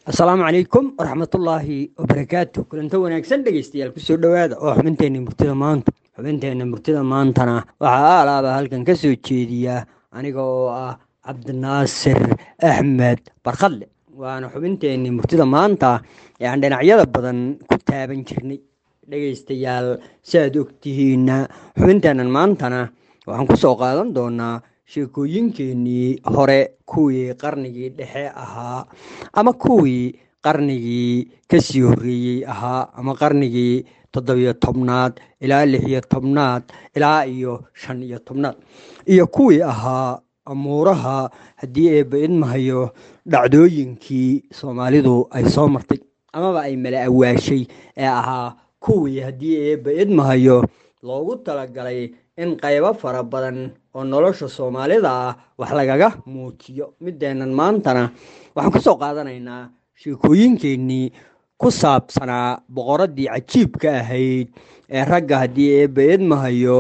asalaamu calaykum waraxmatullaahi wabarakaatu kulanto wanaagsan dhegeystayaal kusoo dhowaada oo xubinteenna murtida maanta xubinteenna murtida maantana waxaa aalaaba halkan ka soo jeediya aniga oo ah cabdinaasir axmed barkhadle waana xubinteenni murtida maanta ee aan dhinacyada badan ku taaban jirnay dhegeystayaal siaad ogtihiinna xubinteennan maantana waxaan ku soo qaadan doonaa sheekooyinkeenii hore kuwii qarnigii dhexe ahaa ama kuwii qarnigii kasii horreeyey ahaa ama qarnigii toddobiyo tobnaad ilaa lixiyo tobnaad ilaa iyo shan iyo tobnaad iyo kuwii ahaa amuuraha haddii eebba idmahayo dhacdooyinkii soomaalidu ay soo martay amaba ay mala awaashay ee ahaa kuwii haddii eebba idmahayo loogu talagalay in qaybo fara badan oo nolosha soomaalida ah wax lagaga muujiyo mideennan maantana waxaan ku soo qaadanaynaa sheekooyinkeenii ku saabsanaa boqoraddii cajiibka ahayd ee ragga haddii eebba idmahayo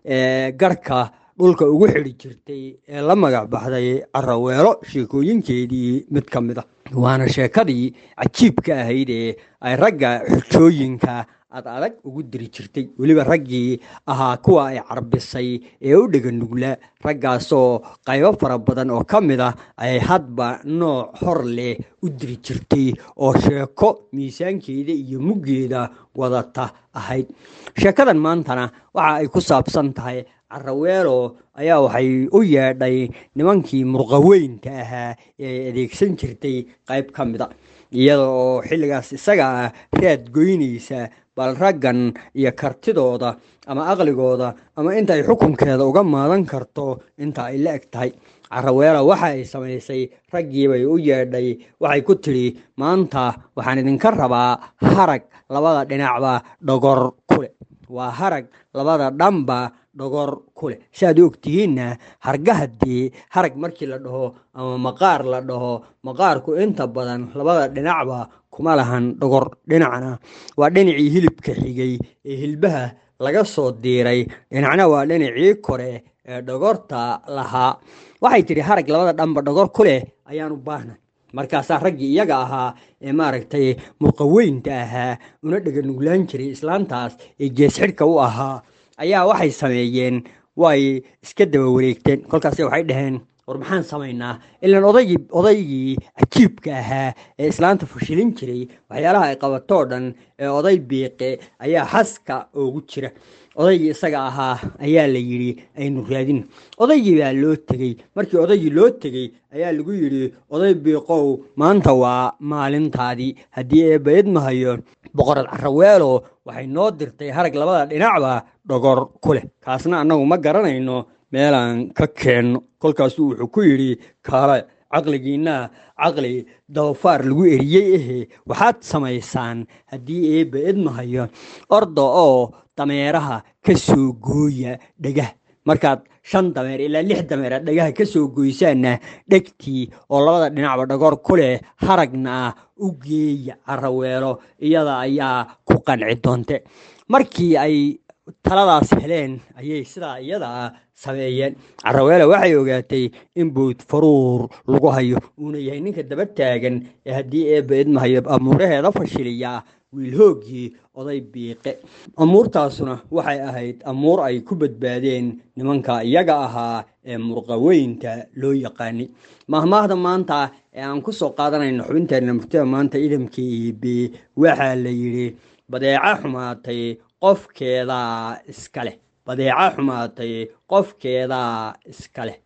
ee garhka dhulka ugu xidhi jirtay ee la magac baxday caraweelo sheekooyinkeedii mid ka mid a waana sheekadii cajiibka ahayd ee ay ragga xujooyinka ad adag ugu diri jirtay weliba raggii ahaa kuwa ay carbisay ee u dhega nugla raggaasoo qaybo fara badan oo ka mid ah ay hadba nooc hor leh u diri jirtay oo sheeko miisaankeeda iyo muggeeda wadata ahayd sheekadan maantana waxa ay ku saabsan tahay caraweelo ayaa waxay u yeedhay nimankii murqaweynta ahaa ee ay adeegsan jirtay qayb ka mid a iyada oo xilligaas isaga ah raad goynaysa bal raggan iyo kartidooda ama aqligooda ama inta ay xukunkeeda uga maadan karto inta ay la eg tahay caraweela waxa ay samaysay raggiibay u yeedhay waxay ku tidhi maanta waxaan idinka rabaa harag labada dhinacba dhogor kuleh waa harag labada dhanba dhogor ku leh si aad u ogtihiinna hargahadii harag markii la dhaho ama maqaar la dhaho maqaarku inta badan labada dhinacba kuma lahan dhogor dhinacna waa dhinacii hilibka xigay ee hilbaha laga soo diiray dhinacna waa dhinacii kore ee dhogorta lahaa waxay tidhi harag labada dhanba dhogor ku leh ayaan u baahnay markaasaa raggii iyaga ahaa ee maaragtay murqaweynta ahaa una dhega nuglaan jiray islaantaas ee geesxidhka u ahaa ayaa waxay sameeyeen way iska daba wareegteen kolkaase waxay dhaheen war maxaan samaynaa ilaan odaygii odaygii cajiibka ahaa ee islaanta fashilin jiray waxyaalaha ay qabatoo dhan ee oday biiqe ayaa xaska oogu jira odaygii isaga ahaa ayaa la yidhi aynu raadin odaygii baa loo tegey markii odaygii loo tegey ayaa lagu yidhi oday biiqow maanta waa maalintaadii haddii eebba idmahayo boqorad caraweelo waxay noo dirtay harag labada dhinacba dhogor ku leh kaasna annagu ma garanayno meelaan ka keenno kolkaasuu wuxuu ku yidhi kaala caqligiinna caqli dabafaar lagu eriyey ahe waxaad samaysaan haddii eebba idmahayo orda oo dameeraha ka soo gooya dhegah markaad shan dameer ilaa lix dameer aad dhagaha ka soo goysaanna dhegtii oo labada dhinacba dhagor ku leh haragna ah u geeya caraweelo iyada ayaa ku qanci doonte markii ay taladaas heleen ayay sidaa iyadaa sameeyeen caraweele waxay ogaatay in bood faruur lagu hayo uuna yahay ninka daba taagan ee haddii eebba idmahayo amuuraheeda fashiliyaa wiilhooggii oday biiqe amuurtaasuna waxay ahayd amuur ay ku badbaadeen nimanka iyaga ahaa ee murqaweynta loo yaqaanay mahmaahda maanta ee aan ku soo qaadanayno xubinteenna murtida maanta idamka iibe waxaa la yidhi badeeco xumaatay qofkeedaa iska leh badeeco xumaatay qofkeedaa iska leh